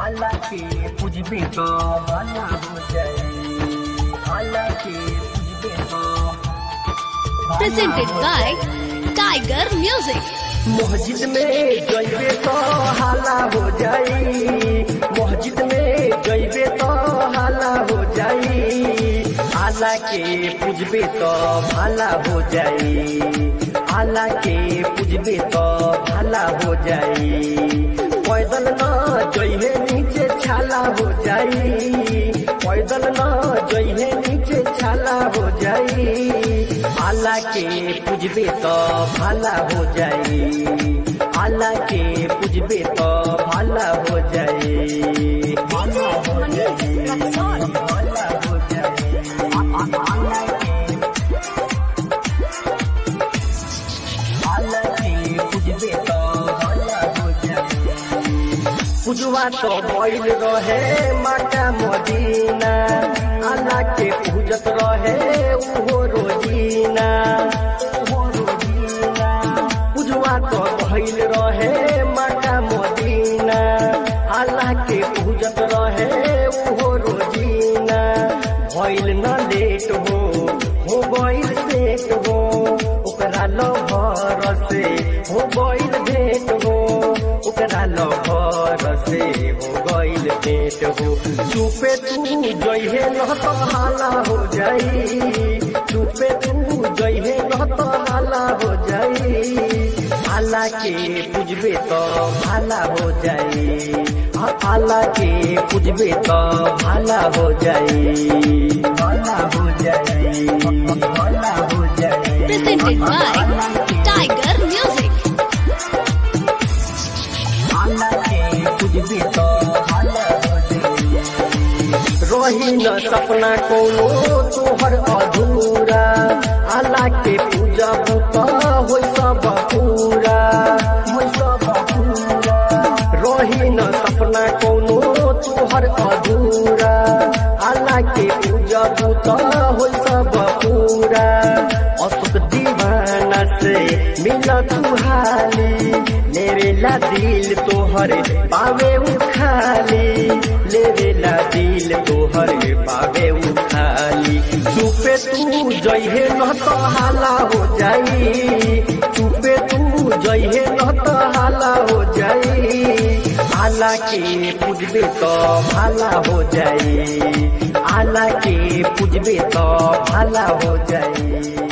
हालांकि पुजबे तो भला हो जाए हालांकि पुजबे तो भला presented हो by जाए। Tiger Music. मस्जिद में जइबे तो हाला हो जाई मस्जिद में जइबे तो हाला हो जाई आला के पूजबे तो भाला हो जाई आला के पूजबे तो भाला हो जाई पैदल न जइहे नीचे छाला हो जाई पैदल न जइहे नीचे छाला हो जाई आला के पूजबे तो भाला हो जाई आला के पूजबे तो भाला हो जाई भाला हो जाई भाला हो जाई आला के आला के पूजबे तो भाला हो जाई पूजवा तो बैल रहे माता मदीना आला के पूजत रहे उहो रोजीना उहो रोजीना पूजवा तो बैल रहे माता मदीना आला के पूजत रहे उहो रोजीना भइल न लेट हो हो गइल सेट हो ओकरा लभर से हो गइल भेट हो ओकरा लभर से हो गइल भेट हो चुपे तू जइहे न तो हाला हो जाई चुपे तू जइहे न तो हाला हो जाई आला के पूजबे तो भाला हो जाई हाँ, आला के पूजबे तो भाला हो जाई भाला हो जाई भाला हो जाई Presented by Tiger Music. आला के पूजबे तो भाला हो जाई रही न सपना कोनो तोहर अधूरा आला के पूजा बुता हो सब पूरा हो सब पूरा रही न सपना कोनो तोहर अधूरा आला के पूजा बुता हो सब पूरा अशोक दीवाना से मिला तू हाली मेरे ला दिल तोहर पावे उखाली लेवे ला दिल तोहर पावे उखाली चुपे तू जइहे न तो हाला हो जाई चुपे तू जइहे न तो हाला हो जाई आला के पूजबे तो भाला हो जाई आला के पूजबे तो भाला हो जाई